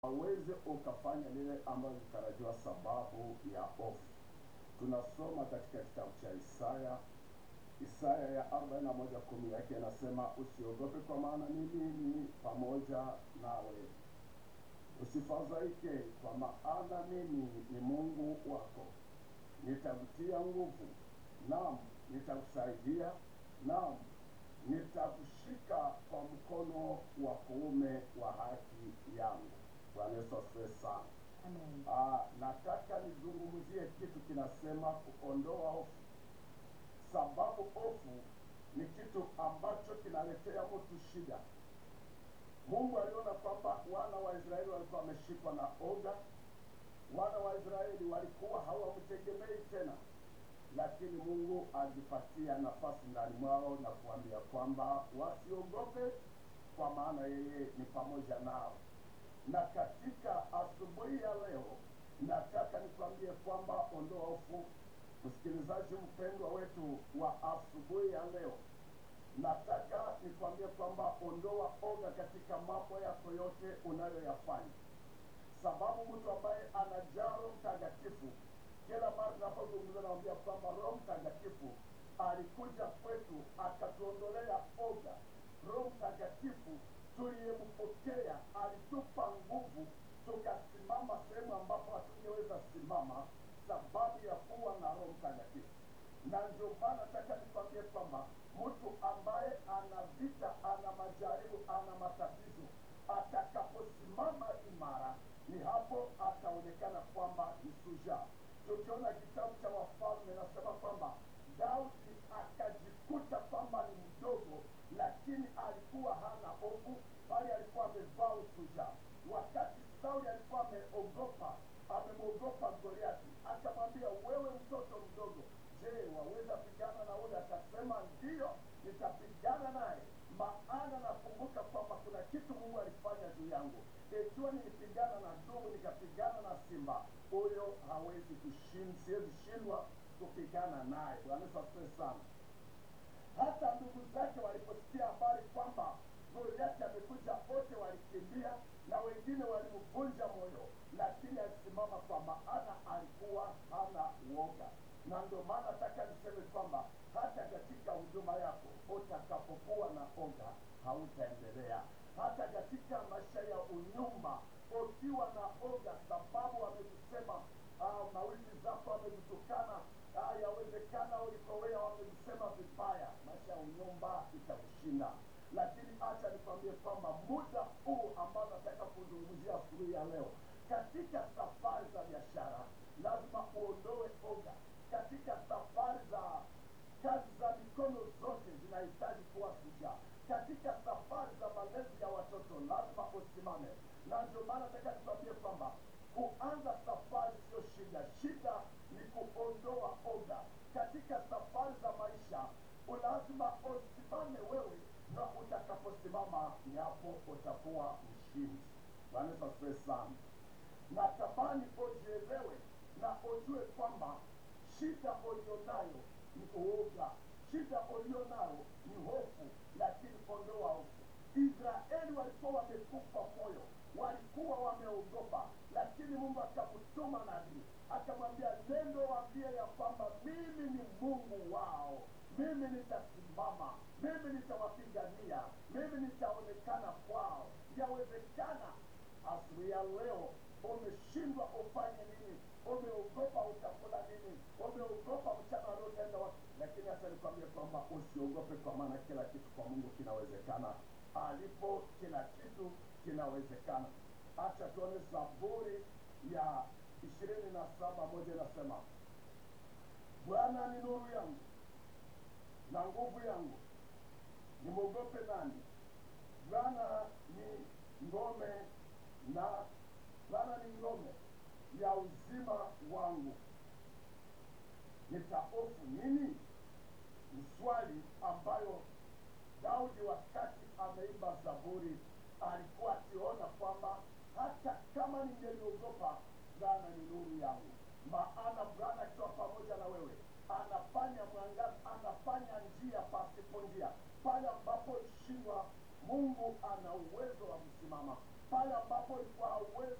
hauwezi ukafanya lile ambalo litarajiwa sababu ya hofu. Tunasoma katika kitabu cha Isaya, Isaya ya arobaini na moja kumi yake inasema, usiogope kwa maana mimi ni pamoja nawe, usifadhaike kwa maana mimi ni Mungu wako, nitakutia nguvu, naam nitakusaidia, naam nitakushika kwa mkono wa kuume wa haki yangu. Bwana Yesu asifiwe sana. Amen. Ah, nataka nizungumzie kitu kinasema kuondoa hofu, sababu hofu ni kitu ambacho kinaletea mtu shida. Mungu aliona kwamba wana wa Israeli walikuwa wameshikwa na oga, wana wa Israeli walikuwa hawamtegemei tena, lakini Mungu alipatia nafasi ndani mwao na kuambia kwamba wasiogope, kwa maana yeye ni pamoja nao na katika asubuhi ya leo nataka nikwambie kwamba ondoa hofu. Msikilizaji mpendwa wetu wa asubuhi ya leo, nataka nikwambie kwamba ondoa oga katika mambo yako yote unayoyafanya, sababu mtu ambaye anajaa Roho Mtakatifu, kila mara tunapozungumza nawambia kwamba Roho Mtakatifu alikuja kwetu akatuondolea oga. Roho Mtakatifu tuliyempokea alitupa nguvu, tukasimama sehemu ambapo hatungeweza simama sababu ya kuwa na Roho Mtakatifu. Na ndio maana nataka nikwambie kwamba mtu ambaye ana vita, ana majaribu, ana matatizo, atakaposimama imara, ni hapo ataonekana kwamba ni shujaa. Tukiona kitabu cha Wafalme nasema kwamba Daudi akajikuta kwamba ni mdogo, lakini alikuwa hana hofu, bali alikuwa amevaa ushujaa. Wakati Sauli alikuwa ameogopa, amemwogopa Goliati, akamwambia wewe mtoto mdogo, je, waweza pigana na ule? Akasema ndiyo, nitapigana naye, maana nakumbuka kwamba kuna kitu Mungu alifanya juu yangu. Ikiwa nilipigana na dubu, nikapigana na simba, huyo hawezi kushinda, siwezi shindwa kupigana naye. Bwana Yesu asifiwe sana. Hata ndugu zake waliposikia habari kwamba Goliati amekuja, wote walikimbia na wengine walimvunja moyo, lakini alisimama kwa maana alikuwa hana uoga. Na ndio maana nataka niseme kwamba hata katika huduma yako utakapokuwa na oga hautaendelea. Hata katika maisha ya unyumba ukiwa na oga, sababu wamekusema ah, mawili zako wamekutukana, ah, yawezekana ulikowea wamekusema vibaya, maisha ya unyumba itakushinda. Lakini acha nikwambie kwamba muda huu ambao nataka kuzungumzia asubuhi ya leo, katika safari za biashara lazima uondoe oga. Katika safari za kazi za mikono zote zinahitaji kuwa shujaa. Katika safari za malezi ya watoto lazima usimame, na ndio maana nataka nikwambie kwamba kuanza safari sio shida, shida ni kuondoa oga. Katika safari za maisha lazima usimame wewe, na utakaposimama ni hapo utakuwa mshindi. Bwana Yesu asifiwe sana. Natamani ujielewe na ujue kwamba shida ulionayo ni uoga, shida ulionayo ni hofu, lakini ondoa hofu. Israeli walikuwa wamekufa moyo, walikuwa wameogopa, lakini Mungu akamtuma nabii akamwambia, nendo waambie ya kwamba mimi ni Mungu wao, mimi nitasimama, mimi nitawapigania, mimi nitaonekana kwao. Yawezekana asubuhi ya leo umeshindwa ufanye nini, umeogopa utakula nini, umeogopa mchana wa leo utaenda wapi, lakini hata nikwambie kwamba usiogope, kwa maana kila kitu kwa Mungu kinawezekana. Alipo kila kitu kinawezekana. Acha tuone Zaburi ya ishirini na saba moja inasema, Bwana ni nuru yangu na nguvu yangu, nimwogope nani? Bwana ni ngome na Bwana ni ngome ya uzima wangu, nitahofu nini? Ni swali ambayo Daudi wakati ameimba Zaburi alikuwa akiona kwamba hata kama ningeliogopa, Bwana ni nuru yangu. Maana Bwana akiwa pamoja na wewe anafanya mwangaza, anafanya njia pasipo njia. Pale ambapo shindwa, Mungu ana uwezo wa kusimama. pale ambapo ulikuwa hauwezi